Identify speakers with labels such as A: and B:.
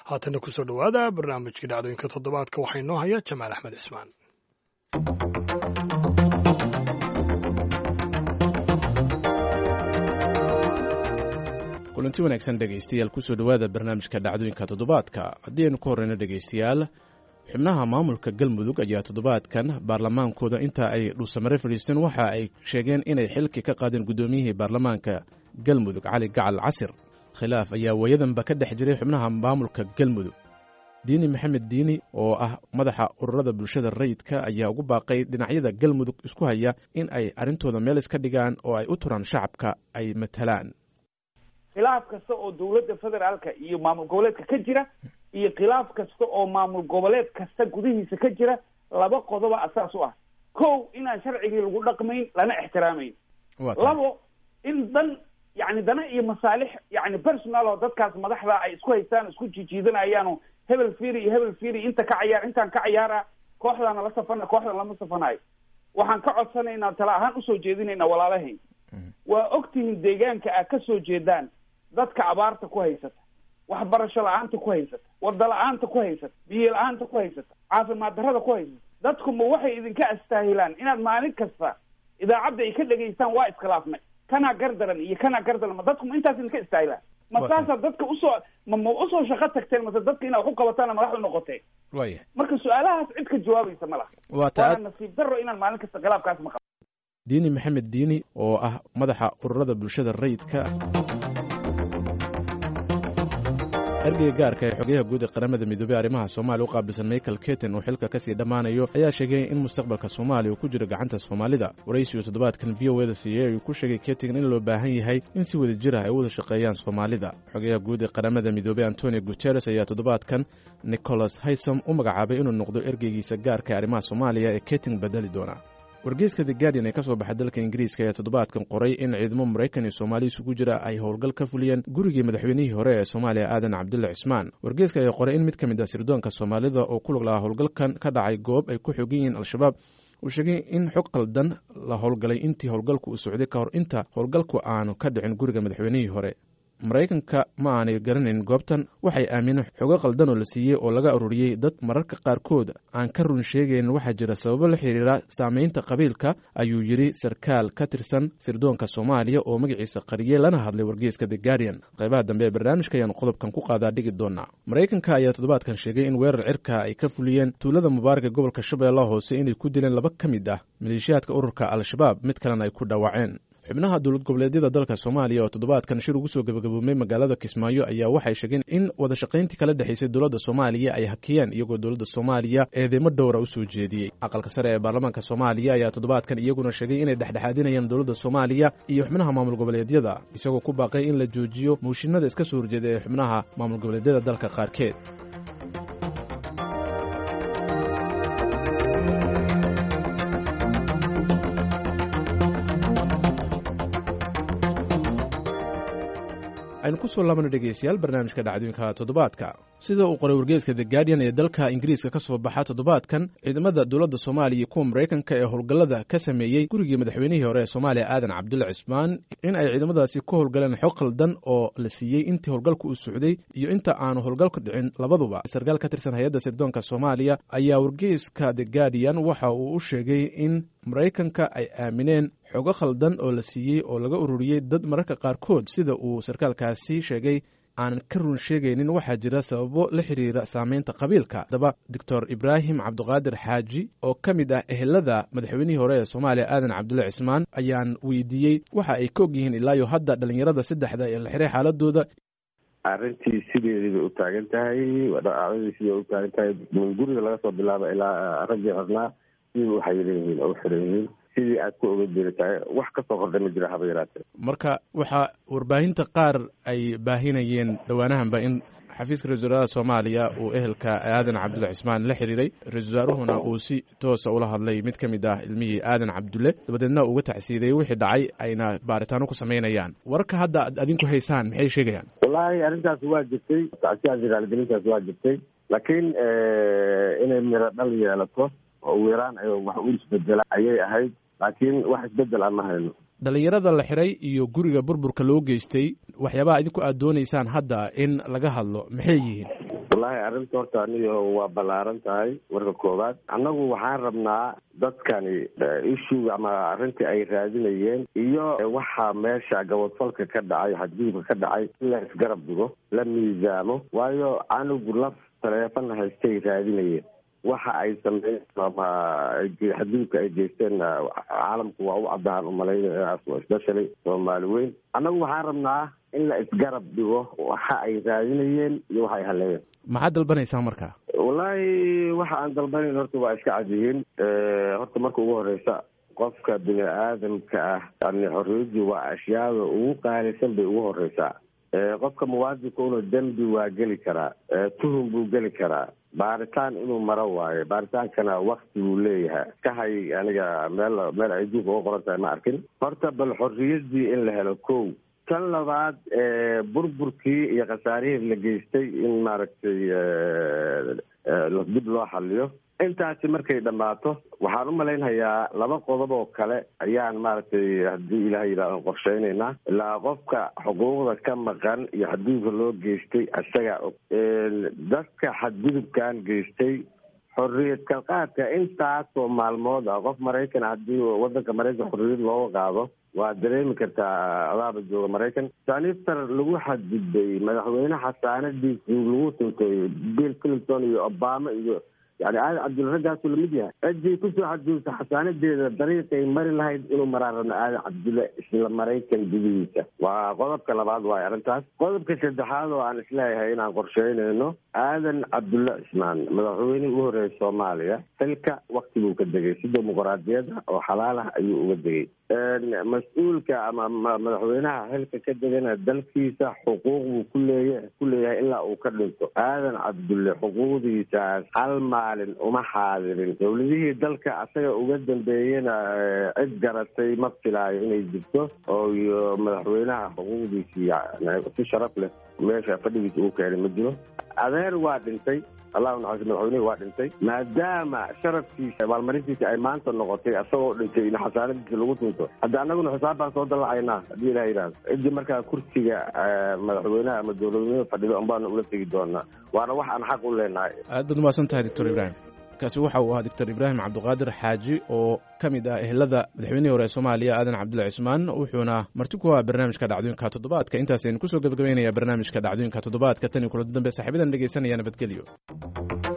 A: haatana kusoo dhowaada barnaamijkii dhacdooyinka toddobaadka waxaa inoo haya jamaal axmed cismaan
B: kulanti wanaagsan dhegaystayaal kusoo dhowaada barnaamijka dhacdooyinka toddobaadka haddii aynu ka horreyno dhegaystayaal xubnaha maamulka galmudug ayaa toddobaadkan baarlamaankooda inta ay dhuusamare fadhiisteen waxa ay sheegeen inay xilki ka qaadeen guddoomiyihii baarlamaanka galmudug cali gacal casir khilaaf ayaa waayadanba ka dhex jiray xubnaha maamulka galmudug diini maxamed diini oo ah madaxa ururada bulshada rayidka ayaa ugu baaqay dhinacyada galmudug isku haya in ay arrintooda meel iska dhigaan oo ay u turaan shacabka ay matalaan
C: khilaaf kasta oo dawladda federaalka iyo maamul goboleedka ka jira iyo khilaaf kasta oo maamul goboleed kasta gudihiisa ka jira laba qodoba asaas u ah kow inaan sharcigii lagu dhaqmayn lana ixtiraamayn labo in dan yani dana iyo masaalix yani personal oo dadkaas madaxda ay isku haystaan isku jijiidanayaano hebel firi iyo hebel firi inta ka cayaar intaan ka cayaara kooxdaana la safana kooxdan lama safanayo waxaan ka codsanaynaa tala ahaan usoo jeedinaynaa walaalahayn waa ogtihiin deegaanka aad ka soo jeedaan dadka abaarta ku haysata waxbarasho la-aanta ku haysata wada la-aanta ku haysata biyo la-aanta ku haysata caafimaad darrada ku haysata dadku ma waxay idinka astaahilaan inaad maalin kasta idaacadda ay ka dhegaystaan waa iskhilaafnay kanaa gardaran iyo kanaa gardaran ma dadku ma intaas idinka istaahilaan ma saasaad dadka usoo ma ma usoo shaqo tagteen mase dadka inaad wax u qabataan madaxdu noqoteen
B: waya
C: marka su-aalahaas cid ka jawaabaysa ma laha
B: waa ta
C: waana nasiib darro inaan maalin kasta khilaafkaas maqal
B: diini maxamed diini oo ah madaxa ururada bulshada rayidka ergeyga gaarka ee xogayaha guud ee qaramada midoobey arrimaha soomaaliya u qaabilsan michael keten uu xilka kasii dhammaanayo ayaa sheegay in mustaqbalka soomaaliya uu ku jiro gacanta soomaalida waraysigu toddobaadkan v o eda siiyey ayuu ku sheegay keten in loo baahan yahay in si wada jir ah ay u wada shaqeeyaan soomaalida xogayaha guud ee qaramada midoobey antonio guteres ayaa toddobaadkan nicholas haysom u magacaabay inuu noqdo ergeygiisa gaarka ee arrimaha soomaaliya ee keten bedeli doona wargeyska the guardian ee ka soo baxa dalka ingiriiska ayaa toddobaadkan qoray in ciidamo maraykan iyo soomaali isugu jira ay howlgal ka fuliyeen gurigii madaxweynihii hore ee soomaaliya aadan cabdulle cismaan wargeyska ayaa qoray in mid ka mid ah sirdoonka soomaalida oo ku lug lahaa howlgalkan ka dhacay goob ay ku xogan yihiin al-shabaab uu sheegay in xog qaldan la howlgalay intii howlgalku uu socday ka hor inta howlgalku aanu ka dhicin guriga madaxweynihii hore maraykanka ma aanay garanayn goobtan waxay aamineen xogo qaldan oo la siiyey oo laga ururiyey dad mararka qaarkood aan ka run sheegayn waxaa jira sababo la xiriira saameynta qabiilka ayuu yidhi sarkaal ka tirsan sirdoonka soomaaliya oo magaciisa qariyey lana hadlay wargeyska the guardian qaybaha dambe ee barnaamijka ayaanu qodobkan ku qaadaa dhigi doonaa maraykanka ayaa toddobaadkan sheegay in weerar cirka ay ka fuliyeen tuulada mubaaraka gobolka shabeellaha hoose inay ku dileen laba ka mid ah maleeshiyaadka ururka al-shabaab mid kalena ay ku dhaawaceen xubnaha dowlad goboleedyada dalka soomaaliya oo toddobaadkan shir ugu soo gebagaboomay magaalada kismaayo ayaa waxay sheegeen in wada shaqayntii kala dhexaysay dowladda soomaaliya ay hakiyeen iyagoo dowladda soomaaliya eedeymo dhowra u soo jeediyey aqalka sare ee baarlamaanka soomaaliya ayaa toddobaadkan iyaguna sheegay inay dhexdhexaadinayaan dowladda soomaaliya iyo xubnaha maamul goboleedyada isagoo ku baaqay in la joojiyo muushinada iska soo horjeeda ee xubnaha maamul goboleedyada dalka qaarkeed aynu ku soo laabano dhegeystayaal barnaamijka dhacdooyinka toddobaadka sida uu qoray wargeeska the guardian ee dalka ingiriiska ka soo baxa toddobaadkan ciidamada dowladda soomaaliya iyo kuwa maraykanka ee howlgallada ka sameeyey gurigii madaxweynihii hore ee soomaaliya aadan cabdulle cismaan in ay ciidamadaasi ku howlgaleen xog qaldan oo la siiyey intii howlgalka uu socday iyo inta aanu howlgalku dhicin labaduba sarkaal ka tirsan hay-adda sirdoonka soomaaliya ayaa wargeeska the guardian waxa uu u sheegay in maraykanka ay aamineen xogo khaldan oo la siiyey oo laga ururiyey dad mararka qaarkood sida uu sarkaalkaasi sheegay aanan ka run sheegaynin waxaa jira sababo la xiriira saameynta qabiilka haddaba doctor ibraahim cabdiqaadir xaaji oo ka mid ah ehelada madaxweynihii hore ee soomaaliya aadan cabdulle cismaan ayaan weydiiyey waxa ay ka og yihiin ilaayo hadda dhallinyarada saddexda ee la xiray xaaladooda
D: arrintii sideedii bay u taagan tahay dhacdadii sidii bay u taagan tahay guriga laga soo bilaaba ilaa raggii xirnaa sidii u xayiran yihiin oo u xiran yihiin sidii aad ku oga jeeri tahay wax kasoo qorda ma jira haba yaraatee
B: marka waxaa warbaahinta qaar ay baahinayeen dhowaanahanba in xafiiska ra-isul wasaaraha soomaaliya uu ehelka aadan cabdulle cismaan la xiriiray ra-isul wasaaruhuna uu si toosa ula hadlay mid ka mid ah ilmihii aadan cabdulle dabadeedna uga tacsiidayey wixii dhacay ayna baaritaano ku samaynayaan wararka hadda ad adinku haysaan maxay sheegayaan
D: wallaahi arrintaasi waa jirtay tacsiyaasi raaligelintaasi waa jirtay laakiin inay miro dhal yeelato oo ugu yaraan ay wax u isbedela ayay ahayd laakiin wax isbedel aan ma hayno
B: dhalinyarada la xiray iyo guriga burburka loo geystay waxyaabaha idinku aad doonaysaan hadda in laga hadlo maxay yihiin
D: wallaahi arrinta horta aniyo waa ballaaran tahay warka koowaad annagu waxaan rabnaa dadkani ishuga ama arrintii ay raadinayeen iyo waxaa meesha gabodfalka ka dhacay xadgudubka ka dhacay in la isgarab dhigo la miisaamo waayo anigu laf taleefon haystay raadinayeen waxa ay sameeyeen ama xadgudubka ay geysteen caalamku waa u cadaan umalaynaya especially soomaali weyn annagu waxaan rabnaa in la isgarab dhigo waxa ay raadinayeen iyo waxa ay haleeyeen
B: maxaad dalbanaysaa marka
D: wallaahi waxa aan dalbanayn horta waa iska cad yihiin horta marka ugu horeysa qofka bini aadamka ah yani xorriyadii waa ashyaada ugu qaalisan bay ugu horeysaa qofka muwaadinka una dembi waa geli karaa tuhum buu geli karaa baaritaan inuu maro waayo baaritaankana wakti buu leeyahay ka hay aniga meel meel ay duunka uga qoran tahay ma arkin horta bal xorriyadii in la helo kow tan labaad burburkii iyo khasaarihii la geystay in maaragtay dib loo xaliyo intaasi markay dhammaato waxaan u malaynhayaa laba qodob oo kale ayaan maaragtay haddii ilaah yidhaaho qorsheynaynaa ilaa qofka xuquuqda ka maqan iyo xadgudubka loo geystay isagaa og dadka xadgudubkan geystay xorriyad kalqaadka intaasoo maalmood ah qof maraykan haddii wadanka maraykan xorriyad looga qaado waa dareemi kartaa adaaba jooga maraykan saniftar lagu xadgudbay madaxweyne xasaanadiisi lagu tuntay bill clinton iyo obama iyo yani aadan cabdulla raggaasu lamid yahay ciddii kusoo xadgudubta xasaanadeeda dariiqay mari lahayd inuu maraa rabna aadan cabdulle isla maraykan gudihiisa waa qodobka labaad waayo arrintaas qodobka saddexaad oo aan isleeyahay inaan qorsheynayno aadan cabdulle cismaan madaxweynihii ugu horreeyay soomaaliya xilka wakti buu ka degay si dimuquraadiyada oo xalaal ah ayuu uga degay mas-uulka ama madaxweynaha xilka ka degana dalkiisa xuquuq buu kuleeya ku leeyahay ilaa uu ka dhinto aadan cabdulle xuquuqdiisaas hal maalin uma xaadirin dowladihii dalka asaga uga dambeeyena cid garatay ma filaayo inay jirto oo iyo madaxweynaha xuquuqdiisii si sharaf leh meesha fadhigiisa uu keenay ma jiro adeer waa dhintay allahu naxariis madaxweynihi waa dhintay maadaama sharafkiisa abaalmarintiisa ay maanta noqotay asagoo dhintay in xasaanadiisa lagu tunto hadda annaguna xisaab baan soo dallacaynaa haddii ilah yidhahdo ciddii markaa kursiga madaxweynaha ama dowladnimada fadhida unbaana ula tegi doonaa waana wax aan xaq u leenahay
B: aad baad umahadsan tahay doctor ibraahim kaasi waxa uu ahaa doctor ibraahim cabdiqaadir xaaji oo ka mid ah ehelada madaxweynihii hore ee soomaaliya aadan cabdulla cismaan wuxuuna marti ku ahaa barnaamijka dhacdooyinka toddobaadka intaasaynu kusoo gebagabeynaya barnaamijka dhacdooyinka toddobaadka tan iyo kulanti dambe saaxiibadan dhegeysanaya nabadgelyo